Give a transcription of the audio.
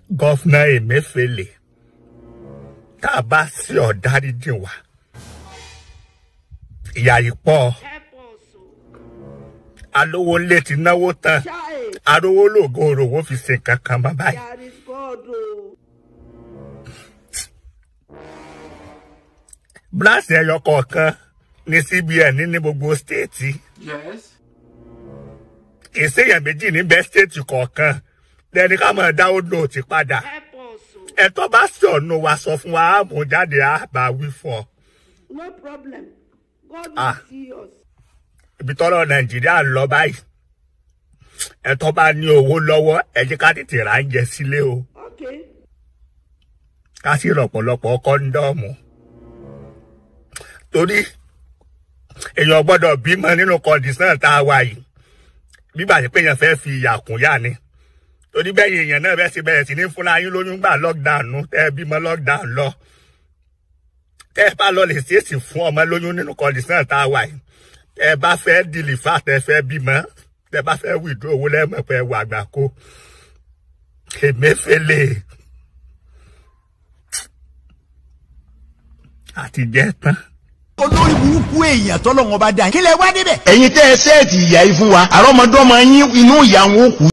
gọ́fúnà Emefiele tá a bá sí ọ̀dáríjì wa ìyá yìí pọ̀ Help us. o. alówó ńlẹ̀ ti náwó tán Child, arówó lògùn òròwó fi ṣe kankan mọ́ báyìí. there is God. o. bíláàsì ẹyọ kọ̀ọ̀kan ní CBN ní gbogbo stéètì Yes. kì í séèyàn méjì níbẹ̀ stéètì kọ̀ọ̀kan lẹ́ni ká máa dáwó lóòtì padà Help us. o. ẹ̀tọ́ bá sí ọ̀nà wa sọ fún wa á mú jáde á bá wí fún ọ. No problem. God will Ah. see us. ibi tọ́rọ̀ nàìjíríà ń lọ báyìí ẹ̀tọ́ bá ní owó lọ́wọ́ ẹ jẹ́ ká tètè rà ń jẹ sílé o Okay. ká sì rọ̀pọ̀lọpọ̀ kọ́ńdọ́ọ̀mù torí èèyàn gbọ́dọ̀ bímọ nínú kọ́ndíṣàn tá a wà yìí bíbà sí pé èèyàn fẹ́ fi ìyà kún yà ni torí bẹ́ẹ̀ èèyàn náà bẹ́ẹ̀ sì bẹ̀rẹ̀ sí ní fúnra yín lóyún gbà lockdown nù tẹ́ ẹ bímọ lockdown lọ tẹ́ ẹ bá lọ lè ṣèèṣì fún ọmọ lóyún nínú kọ́ndíṣàn tá a wà yìí tẹ́ ẹ bá fẹ́ dìlìfà tẹ́ ẹ fẹ́ bímọ tẹ́ ẹ bá fẹ́ wìdú owó lẹ́mọ̀ pé ẹ wà àgbà kó Emefiele àti jẹ́ tán. olórí burúkú èèyàn tọ́lọ́wọ́n bá dá kí lẹ wá débẹ̀. ẹ̀yin tẹ́ ẹ sẹ́ẹ̀tì ìyá yìí fún wa àrọ́mọdọ́mọ yín inú ìyá wọn ó kú